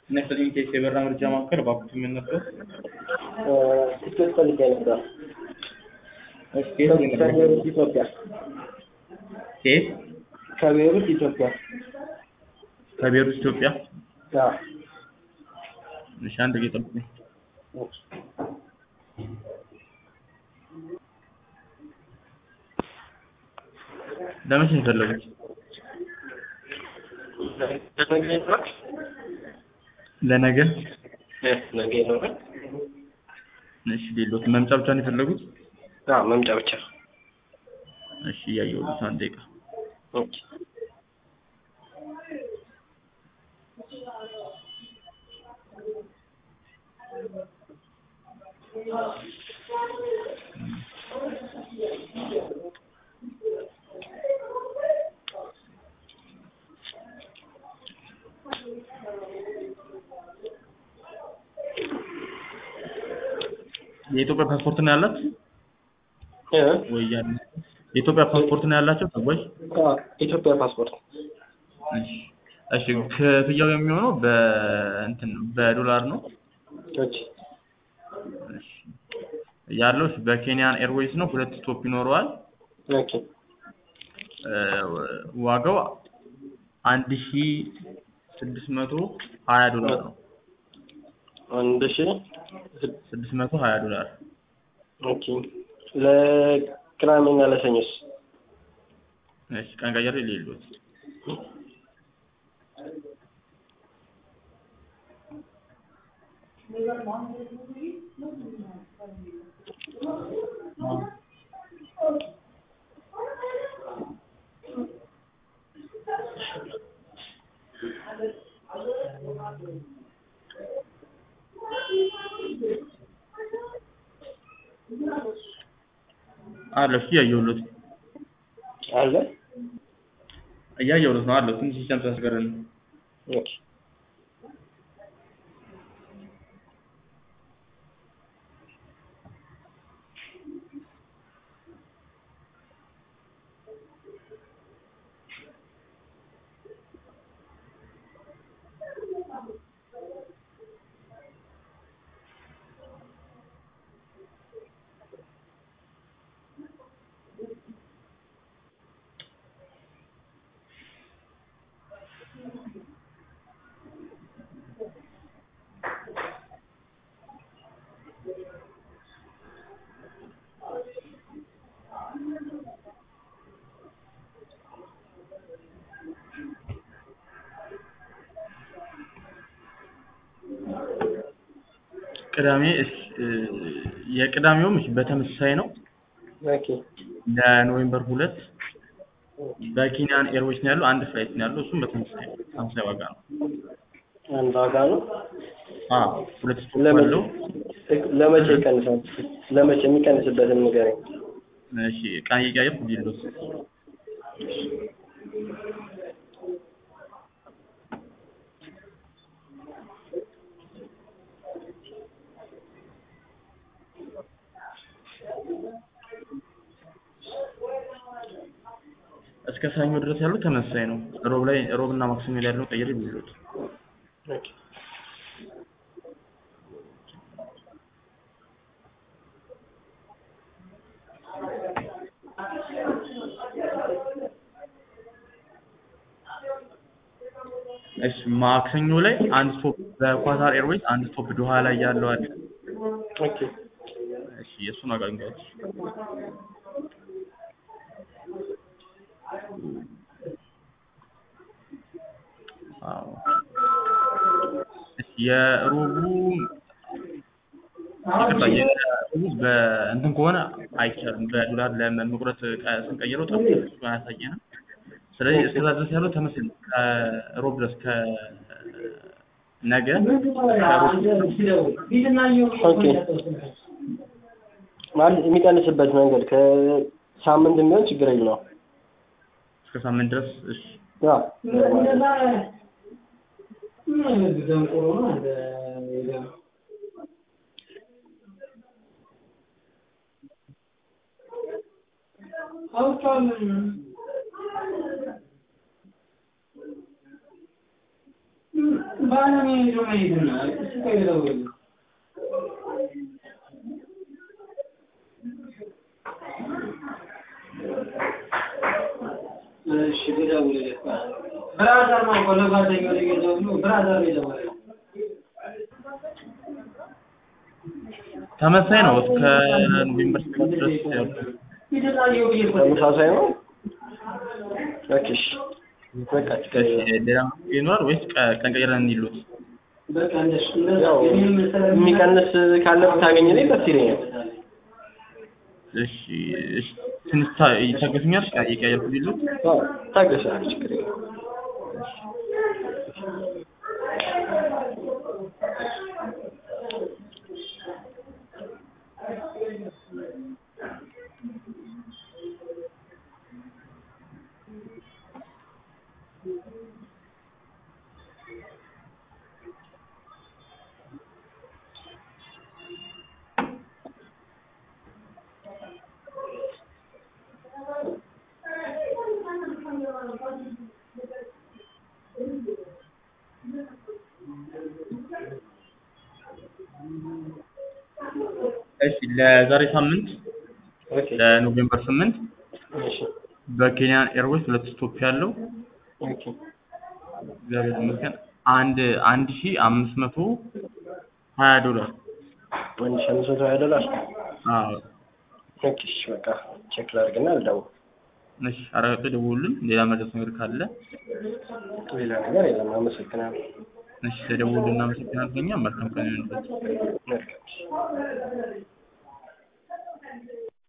ነፍሰኝ ኬስ የበራ ምርጫ ማዕከል እባክዎት ምን ነበር? ትኬት ፈልጌ ነበር። እሺ ከየት ነው የመጣው? ከቤሩት ኢትዮጵያ። ከየት? ከቤሩት ኢትዮጵያ። ከቤሩት ኢትዮጵያ። አዎ። እሺ አንድ ጊዜ ጠብቁኝ። ኦኬ። ለመቼ ነው የፈለጉት? ነገ ይኖራል? ለነገ? እ ነገ ይኖራል? እሺ ሌሎት መምጫ ብቻ ነው የፈለጉት? አዎ መምጫ ብቻ። እሺ እያየሁት አንድ ደቂቃ። ኦኬ። የኢትዮጵያ ፓስፖርት ነው ያላት እ ወይ ያለ የኢትዮጵያ ፓስፖርት ነው ያላቸው ሰዎች? አዎ ኢትዮጵያ ፓስፖርት። እሺ እሺ ክፍያው የሚሆነው በእንትን በዶላር ነው ኦኬ። እሺ ያለው በኬንያን ኤርዌይስ ነው። ሁለት ስቶፕ ይኖረዋል። ኦኬ። እ ዋጋው አንድ ሺ ስድስት መቶ ሀያ ዶላር ነው። አንድ ሺህ ስድስት መቶ ሀያ ዶላር ኦኬ። ለቅዳሜና ለሰኞስ? እሺ ቀን ቀየር የሌሉት አለ እሺ እያየሁለት አለ? እያየሁለት ነው አለው ትንሽ ሲስተም ሲያስገርም ነው። ኦኬ። ቅዳሜ እሺ እ የቅዳሜውም እሺ በተመሳሳይ ነው ኦኬ። ለኖቬምበር ሁለት በኬንያን ኤርዌይስ ነው ያለው። አንድ ፍላይት ነው ያለው። እሱም በተመሳሳይ ነው። ተመሳሳይ ዋጋ ነው። አንድ ዋጋ ነው። አዎ ሁለት ስቶፕ ለመቼ አለው። ለመቼ ይቀንሳል? ለመቼ የሚቀንስበትን ንገረኝ። እሺ ቀን እየቀያየርኩ ዲሎት እስከ ሰኞ ድረስ ያለው ተመሳሳይ ነው። ሮብ ላይ ሮብ እና ማክሰኞ ላይ ያለው ቀይር ቢሉት ኦኬ። እሺ ማክሰኞ ላይ አንድ ስቶፕ በኳታር ኤርዌይስ አንድ ስቶፕ ዶሃ ላይ ያለው አለ። ኦኬ። እሺ የእሱን ዋጋ እንገሩት። አዎ እሺ የሮቡ ይቅርታ የሮቡ በእንትን ከሆነ አይቻልም። በዶላር ለመቁረጥ ቀ- ስንቀይረው ጠብ እሱ አያሳየንም። ስለዚህ እስከዛ ድረስ ያለው ተመሳሳይ ነው። ከሮብ ድረስ ከነገ ኦኬ። ማለት የሚቀንስበት መንገድ ከሳምንት የሚሆን ችግር የለውም። እስከ ሳምንት ድረስ እሺ ያ አውቃለሁ ብራዘር ነው እኮ ለጓደኛው ለጌታው ብሎ ብራዘር ነው የደወለው። ተመሳሳይ ነው እስከ ኖቬምበር ሰባት ድረስ ያሉት የተለያየው ብዬ እኮ ተመሳሳይ ነው። ኦኬ እሺ። በቃ ችግር እሺ፣ የለም። ሌላ መፍትሄ ይኖራል ወይስ ቀ- ቀን ቀይረን እንዲሉት? በቃ እንደሱ እንደዛ ያው እኔም ስለ- የሚቀንስ ካለ ብታገኝልኝ ደስ ይለኛል። እሺ እሺ፣ ትንሽ ታ- ይታገሱኛል? ቀ- እየቀያየርኩ እንዲሉት? አዎ፣ ታገሳለህ፣ ችግር የለም። እሺ፣ ለዛሬ ሳምንት ኦኬ ለኖቬምበር ስምንት እሺ በኬንያን ኤርዌይስ ሁለት ስቶፕ ያለው ኦኬ እግዚአብሔር ይመስገን አንድ አንድ ሺ አምስት መቶ ሀያ ዶላር አንድ ሺህ አምስት መቶ ሀያ ዶላር አዎ ኦኬ እሺ በቃ ቼክ ላድርግና ልደውል። እሺ አረጋግጥ ደውሉልን ሌላ መድረስ ነገር ካለ ሌላ ነገር የለም። አመሰግናለሁ። እሺ ተደውሉልን እናመሰግናለን እኛ መልካም ቀን ይሁንላችሁ መልካም